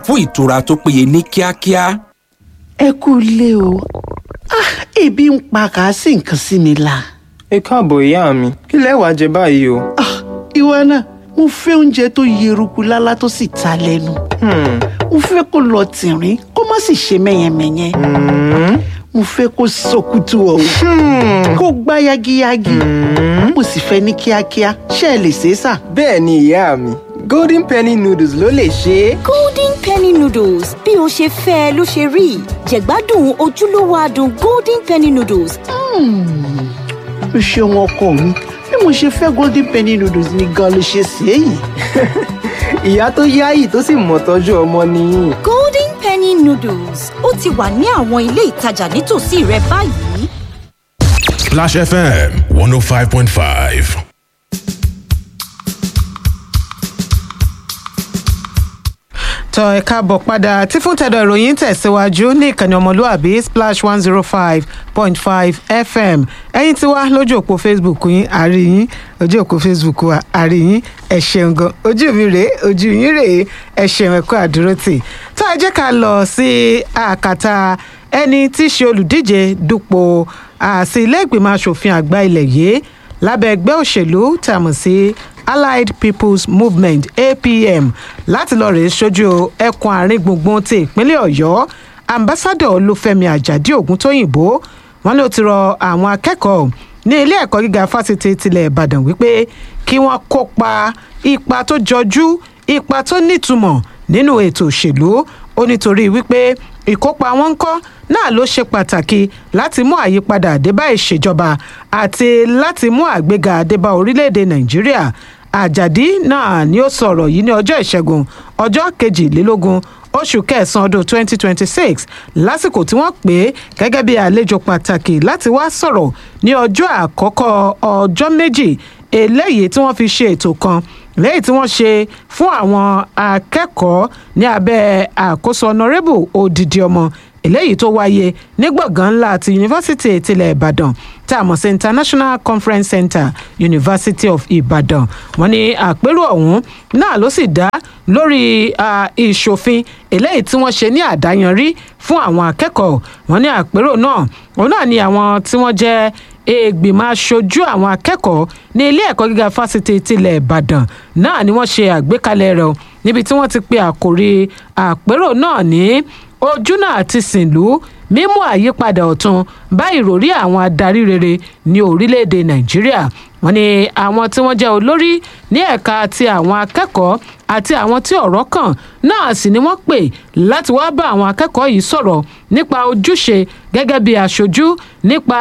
fún ìtura tó péye ní kíákíá. ẹ kú ilé o Ah, ebi ń pa kàásì nǹkan sí mi la. ẹ káàbọ̀ ìyá mi kí lẹ wá jẹ báyìí o. Ah, ìwọ náà mo fẹ́ oúnjẹ tó yeruku lálá tó sì ta lẹ́nu. Hmm, mo fẹ́ kó lọ tìrín kó má sì ṣe mẹ́yẹmẹ́yẹ. hmm, mo fẹ́ kó sọkútù ọ̀hún hmm. kó gbá yagiyagi. mo sì fẹ́ ní kíákíá ṣé ẹ lè ṣe é sà. bẹ́ẹ̀ ni ìyá mi golden penny noodles ló lè ṣe é. golden penny noodles bí o ṣe fẹ́ ẹ ló ṣe rí jẹ̀gbádùn ojúlówó adùn golden penny noodles o ṣeun ọkọ mi bí mo ṣe fẹ́ golden penny noodles ni gan ló ṣe sí èyí. ìyá tó yáyì tó sì mọ̀ tọ́jú ọmọ nìyí. golden penny noodles ó ti wà ní àwọn ilé ìtajà nítòsí rẹ báyìí. Splash FM 105.5. tọ ẹ káàbọ̀ padà tí fún tẹ̀dọ̀ ìròyìn tẹ̀síwájú ní ìkànnì ọmọlúàbí splash one zero five point five fm ẹ̀yin tí wá lójú òpó facebook yín àárí yín ojú òpó facebook wa àárí yín ẹ ṣeun gan ojú mi rèé ojú yín rèé ẹ ṣeun ẹ kú àdúró tì tó ẹ jẹ́ ká lọ sí àkàtà ẹni tí í ṣe olùdíje dupò àti ilé ìgbìmọ̀ asòfin àgbà ilẹ̀ yìí lábẹ́ ẹgbẹ́ òṣèlú tá a mọ̀ sí allied people's movement apm láti lọ rèé sójú ẹkùn àárín gbùngbùn ti ìpínlẹ̀ ọ̀yọ́ ambassadọ olúfẹ́mi àjàdí ògúntóyìnbó wọn ló ti rọ àwọn akẹ́kọ̀ọ́ ní ilé ẹ̀kọ́ gíga fásitì tilẹ̀ ìbàdàn wípé kí wọ́n kópa ipa tó jọjú ipa tó nítumọ̀ nínú ètò òṣèlú ó nítorí wípé ìkópa wọn ń kọ́ náà ló ṣe pàtàkì láti mú àyípadà àdébá ìṣèjọba àti láti mú àgbéga àdébá orílẹ̀-èdè nàìjíríà àjàdí náà ni ó sọ̀rọ̀ yìí ní ọjọ́ ìṣẹ́gun ọjọ́ kejìlélógún oṣù kẹsàn-án ọdún 2026 lásìkò tí wọ́n pè é gẹ́gẹ́ bí àlejò pàtàkì láti wá sọ̀rọ̀ ní ọjọ́ àkọ́kọ́ ọjọ́ méjì eléyìí tí wọ́n fi ṣe ètò kan lẹ́yìn tí wọ́n ṣe fún àwọn akẹ́kọ̀ọ́ ní abẹ́ àkóso honorable odidi ọmọ eléyìí tó wáyé ní gbọ̀ngàn ńlá ti yunifásitì tilẹ̀ ìbàdàn tá a mọ̀ sí international conference center university of ibadan wọ́n ní àpérò ọ̀hún náà ló sì dá lórí ah, ìṣòfin eléyìí tí wọ́n ṣe ní àdáyanrí fún àwọn akẹ́kọ̀ọ́ wọ́n ní àpérò náà òun náà ni àwọn tí wọ́n jẹ́ ìgbìmọ̀ aṣojú àwọn akẹ́kọ̀ọ́ ní ilé ẹ̀kọ́ gíga fásitì tilẹ̀ ìbàdàn náà ni wọ́n ṣe àgbékalẹ̀ rẹ̀ o níbi tí wọ́n ti pe àkòrí àpérò náà ní ojúnà àti sìnlú mímú àyípadà ọ̀tun bá ìròrí àwọn adarí rere ní orílẹ̀-èdè nàìjíríà wọ́n ní àwọn tí wọ́n jẹ́ olórí ní ẹ̀ka ti àwọn akẹ́kọ̀ọ́ àti àwọn tí ọ̀rọ̀ kàn náà sì ni wọ́n pè láti wá bá àwọn akẹ́kọ̀ọ́ yìí sọ̀rọ̀ nípa ojúṣe gẹ́gẹ́ bí aṣojú nípa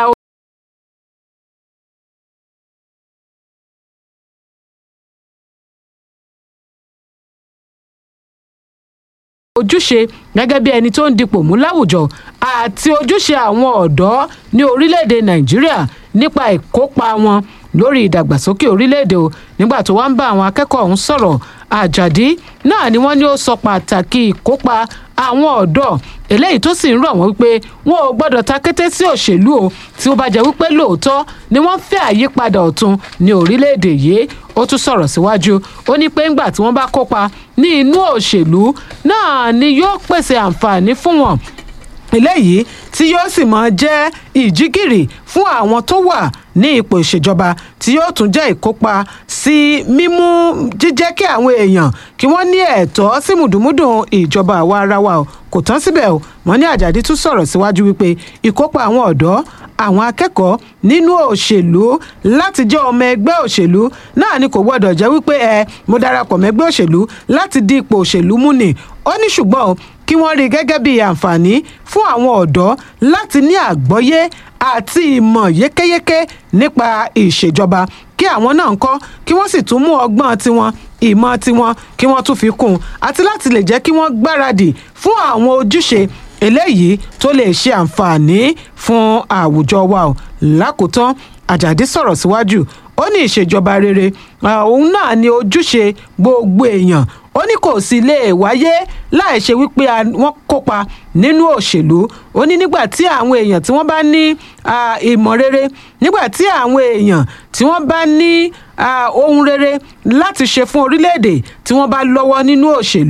ojúṣe gẹ́gẹ́ bí ẹni tó ń dipò mú láwùjọ àti ojúṣe àwọn ọ̀dọ́ ní orílẹ̀-èdè nàìjíríà nípa ìkópa wọn lórí ìdàgbàsókè orílẹ̀-èdè o nígbà tó wá ń bá àwọn akẹ́kọ̀ọ́ ọ̀hún sọ̀rọ̀ àjàdí náà ni wọ́n ní ó sọ pàtàkì ìkópa àwọn ọ̀dọ́ eléyìí tó sì ń rọ̀ wọ́n wípé wọn ò gbọ́dọ̀ ta kété sí òṣèlú o tí ó bá jẹ́ wípé lóòótọ́ ni wọ́n fẹ́ àyípadà ọ̀tun ní orílẹ̀-èdè yìí ó tún sọ̀rọ̀ síwájú ó ní pé ńgbà tí wọ́n bá kópa ní inú òṣèlú náà ni yóò pèsè àǹfààní fún wọn eléyìí tí yóò sì máa jẹ́ ìjígìrì fún àwọn tó wà ní ipò ìṣèjọba tí yóò tún jẹ́ ìkópa sí mímú jíjẹ́ kí àwọn èèyàn kí wọ́n ní ẹ̀tọ́ sí mùdùmúdùn ìjọba àwa ara wa o kò tán síbẹ̀ o wọ́n ní àjàdí tún sọ̀rọ̀ síwájú wípé ìkópa àwọn ọ̀dọ́ àwọn akẹ́kọ̀ọ́ nínú òṣèlú láti jẹ́ ọmọ ẹgbẹ́ òṣèlú náà ni kò gbọ́dọ̀ jẹ́ wípé ẹ mo darapọ̀ mẹ́gbẹ́ òṣèlú láti di ipò òṣèlú mú ni ó ní ṣùgbọ́n o kí wọ́n rí i gẹ́gẹ́ bí àǹfààní fún àwọn ọ̀dọ́ láti ní àgbọ́yé àti ìmọ̀ yékéyéké nípa ìṣèjọba kí àwọn náà ń kọ́ kí wọ́n sì tún mú ọgbọ́n tiwọn ìmọ̀ tiwọn kí wọ́n tún fi kún un àti láti lè jẹ́ kí wọ́n gbáradì fún àwọn ojúṣe eléyìí tó lè ṣe àǹfààní fún àwùjọ wa o lákòótán àjàdí sọ̀rọ̀ síwájú ó ní ìṣèjọba rere òun náà ni ojúṣe gbogbo èèyàn ó ní kò sí lè wáyé láì ṣe wípé wọ́n kópa nínú òṣèlú ó ní nígbà tí àwọn èèyàn tí wọ́n bá ní ìmọ̀ rere nígbà tí àwọn èèyàn tí wọ́n bá ní ohun rere láti ṣe fún orílẹ̀-èdè tí wọ́n bá lọ́wọ́ nínú òṣèlú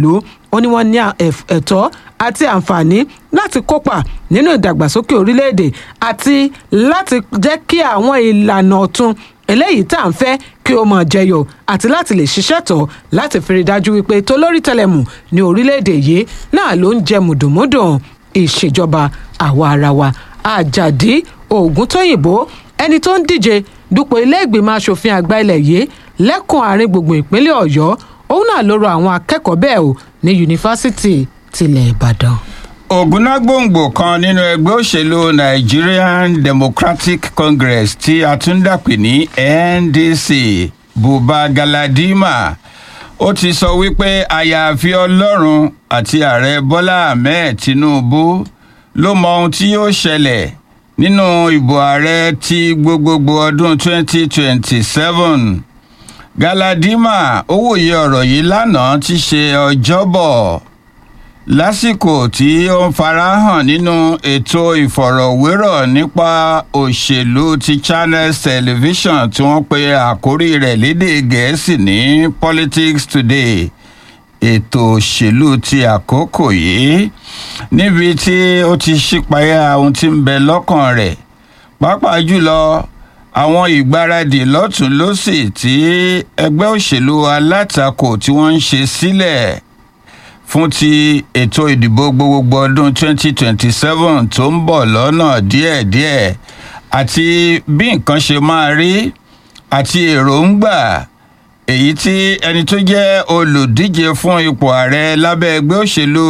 ó ní wọ́n ní à- ẹ̀f- ẹ̀tọ́ àti àǹfààní láti kópa nínú ìdàgbàsókè orílẹ̀-èdè àti láti jẹ́ kí àwọn ìlànà ọ̀tun eléyìí tá à ń fẹ́ kí ó máa jẹyọ àti láti lè ṣiṣẹ́ tọ̀ láti fi rí i dájú wípé tolórí tẹlẹmù ní orílẹ̀-èdè yìí náà ló ń jẹ mùdùnmúdùn ìṣèjọba àwa ara wa àjàdí ògúntóyìnbó ẹni tó ń díje dupò ilé ìgbìmọ̀ asòfin àgbà ilẹ̀ yìí lẹ́kùn àárín gbùngbùn ìpínlẹ̀ ọ̀yọ́ òun náà ló rọ àwọn akẹ́kọ̀ọ́ bẹ́ẹ̀ o ní yunifásitì tilẹ̀ ìbàdàn. ògúnnágbòǹgbò kan nínú ẹgbẹ́ òṣèlú nigerian democratic congress tí a tún dàpè ní ndc buba galadima ó ti sọ wípé àyàfi ọlọ́run àti ààrẹ bọ́lá ahmed tinubu ló mọ ohun tí yóò ṣẹlẹ̀ nínú ìbò ààrẹ ti gbogbogbò ọdún 2027 galadima ó wòye ọ̀rọ̀ yìí lánàá ti ṣe ọjọ́bọ̀ lásìkò tí ó ń farahàn nínú ètò ìfọ̀rọ̀wérọ̀ nípa òṣèlú ti channels television tí wọ́n pe àkórí rẹ̀ lédè gẹ̀ẹ́sì ní politics today ètò òṣèlú ti àkókò yìí níbi tí ó ti ṣípayá ohun tí ń bẹ lọ́kàn rẹ̀ pàápàá jùlọ àwọn ìgbáradì lọ́tún lọ́sì tí ẹgbẹ́ òṣèlú alátakò tí wọ́n ń ṣe sílẹ̀ fún ti ètò ìdìbò gbogbogbò ọdún 2027 tó ń bọ̀ lọ́nà díẹ̀díẹ̀ àti bí nǹkan ṣe máa rí àti èròǹgbà èyí tí ẹni tó jẹ́ olùdíje fún ipò ààrẹ lábẹ́ ẹgbẹ́ òṣèlú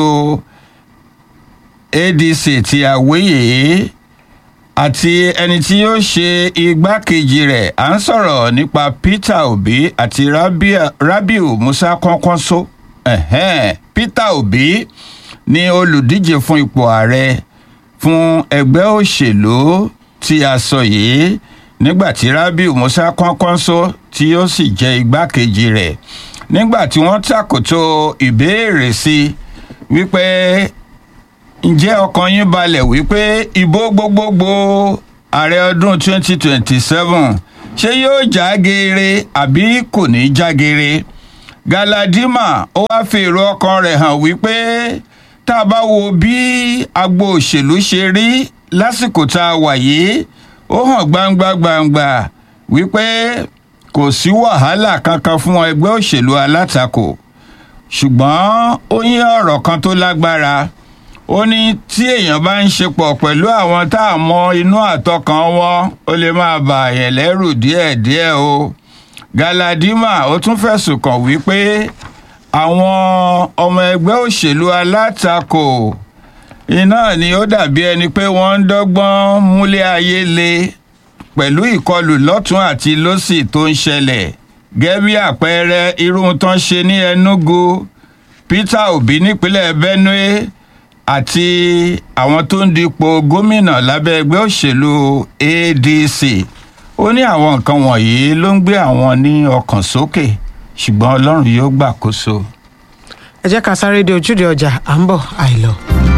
adc ti àwéyè àti ẹni tí yóò ṣe igbákejì rẹ̀ à ń sọ̀rọ̀ nípa peter obi àti Rabia- rabiu musa kọ́ńkọ́ńsó ẹ̀hẹ́n, peter obi ní olùdíje fún ipò ààrẹ fún ẹgbẹ́ òṣèlú tí a sọ yìí nígbà tí rabiu musa kọ́ńkọ́ńsó tí yóò sì jẹ́ igbákejì rẹ̀ nígbà tí wọ́n tàkòtò ìbéèrè sí i wípé ǹjẹ́ ọkàn yín balẹ̀ wípé ìbò gbogbogbò ààrẹ ọdún 2027 ṣé yóò já geere àbí kò ní já geere galadima ó wáá fi èrò ọkàn rẹ̀ hàn wípé tá a bá wo bí agbo òṣèlú ṣe rí lásìkò tá a wà yìí ó hàn gbangba gbangba wípé kò sí wàhálà kankan fún ẹgbẹ́ òṣèlú alátakò ṣùgbọ́n ó yín ọ̀rọ̀ kan tó lágbára ó ní tí èèyàn bá ń ṣe pọ̀ pẹ̀lú àwọn tá a mọ inú àtọkàn wọn ó lè máa bà àyàn lẹ́rù díẹ̀díẹ̀ o galadima ó tún fẹ̀sùn kàn wípé àwọn ọmọ ẹgbẹ́ òṣèlú alátakò iná ni ó dàbí ẹni pé wọ́n ń dọ́gbọ́n múlé ayé le pẹ̀lú ìkọlù lọ́tún àti lọ́sì tó ń ṣẹlẹ̀ gẹ́gẹ́ bí àpẹẹrẹ irú tán ṣe ní enugu peter obi nípínlẹ̀ benue àti àwọn tó ń dipò gómìnà lábẹ́ ẹgbẹ́ òṣèlú adc ó ní àwọn nǹkan wọ̀nyí ló ń gbé àwọn ní ọkàn sókè ṣùgbọ́n ọlọ́run yóò gbàkóso. ẹ jẹ́ ká sáré de ojúde ọjà à ń bọ̀ àìlọ.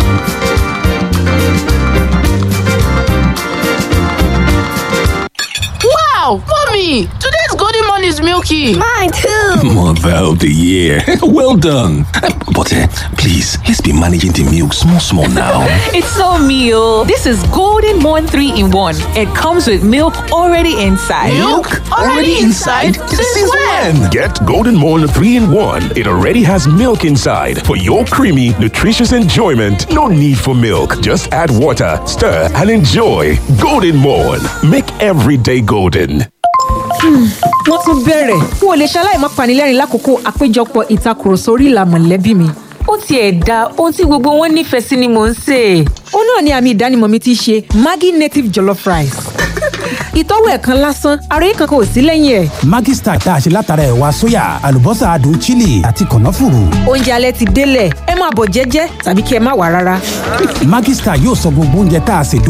Wow, mommy, today's golden morning is milky. Mine too. Mother of the year. well done. But uh, please, let's be managing the milk small, small now. It's so meal. This is Golden Morn 3 in 1. It comes with milk already inside. Since when? Get Golden Morn 3 in 1. It already has milk inside for your creamy, nutritious enjoyment. No need for milk. Just add water, stir, and enjoy. Golden Morn. Make every day golden. wọ́n tún bẹ̀rẹ̀ n ò lè ṣaláì má panilẹ́rìn lákòókò àpéjọpọ̀ ìtakùrọ̀sọ orí ìlà mọ̀lẹ́bí mi. ó tiẹ̀ da ohun tí gbogbo wọn nífẹ̀ẹ́ sí ni mò ń sè é. ó náà ni àmì ìdánimọ̀ mi ti ṣe maggi native jollof rice. ìtọ́wò ẹ̀ kan lásán ara yìí kankan ò sí lẹ́yìn ẹ̀. Maggi Star tá a ṣe látara ẹ̀wà sóyà àlùbọ́sà adùn chili àti kànáfùrù. oúnjẹ alẹ́ ti délẹ̀ ẹ máa bọ̀ jẹ́jẹ́ tàbí kí ẹ má wà rárá. Maggi Star yóò sọ gbogbo oúnjẹ tá a ṣe